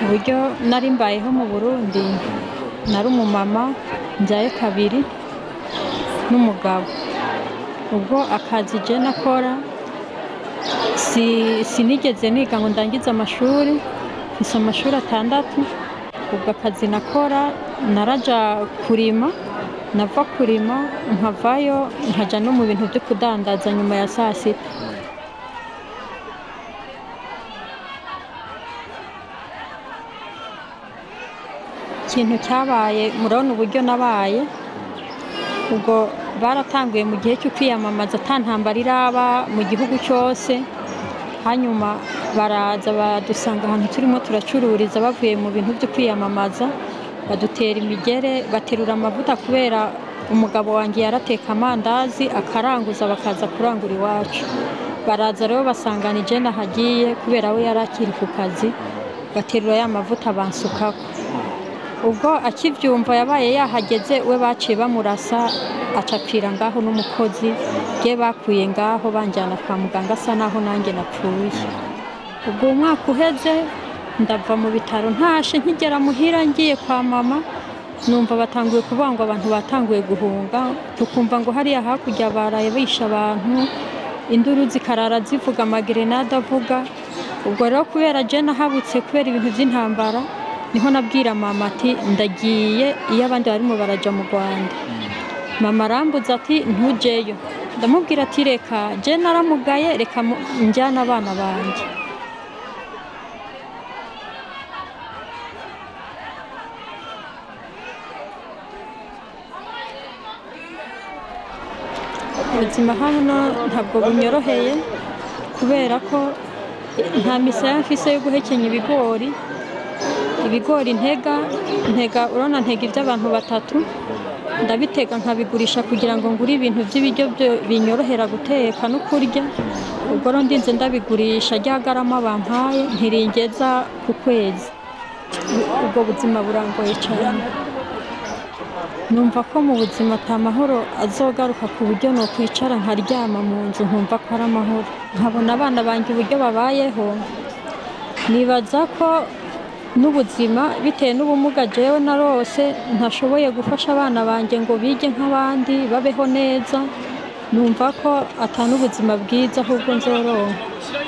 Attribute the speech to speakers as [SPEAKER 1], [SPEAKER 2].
[SPEAKER 1] uburyo nari mbayeho mu burundi nari umumama mbyaye kabiri n'umugabo ubwo akazi je nakora si- sinigeze niga ngo ndangize amashuri mfise amashuri atandatu ubwo akazi nakora naraja kurima nava kurima nkavayo nkaja no mu bintu byo kudandaza nyuma ya saa sita ikintu cyabaye murabona uburyo nabaye ubwo baratanguye mu gihe cyo kwiyamamaza ata ntambara iraba mu gihugu cyose hanyuma baraza badusanga ahantu turimo turacururiza bavuye mu bintu byo kwiyamamaza badutera imigere baterura amavuta kubera umugabo wanjye yarateka amandazi akaranguza bakaza kurangura iwacu baraza rero basangana ije nahagiye kubera we yari akiri ku kazi baterura ya mavuta bansukako ubwo akibyumva yabaye yahageze we baciye bamurasa acapfira ngaho n'umukozi bwe bakuye ngaho banjyana kwa muganga asa naho nanjye napfuye ubwo umwaka uheze ndava mu bitaro ntashe nkigera muhira ngiye kwa mama numva batanguye kuvuga ngo abantu batanguye guhunga tukumva ngo hariya hakurya baraye bishe abantu induru zikarara zivuga amagerenade avuga ubwo rero kubera je nahabutse kubera ibintu by'intambara niho nabwira mama ati ndagiye iyo abandi barimo baraja mu rwanda mama arambuza ati ntujeyo ndamubwira ati reka je naramugaye reka mu- njyane abana banjye ubuzima hano ntabwo bunyoroheye kubera ko nta misaya mfise yo guhekenya ibigori ibigori ntega ntega urabona ntega iby'abantu batatu ndabitega nkabigurisha kugira ngo ngure ibintu by'ibiryo byo- binyorohera guteka no kurya ubwo rero ndinze ndabigurisha rya garama bampaye ntiringeza ku kwezi ubwo buzima burangoye cyane numva ko mu buzima ata mahoro azogaruka ku buryo nokwicara nkaryama mu nzu nkumva ko ari amahoro nkabona abana banjye uburyo babayeho nibaza ko n'ubuzima bitewe n'ubumuga jewe narose ntashoboye gufasha abana banjye ngo bige nk'abandi babeho neza numva ko ata n'ubuzima bwiza ahubwo nzoronka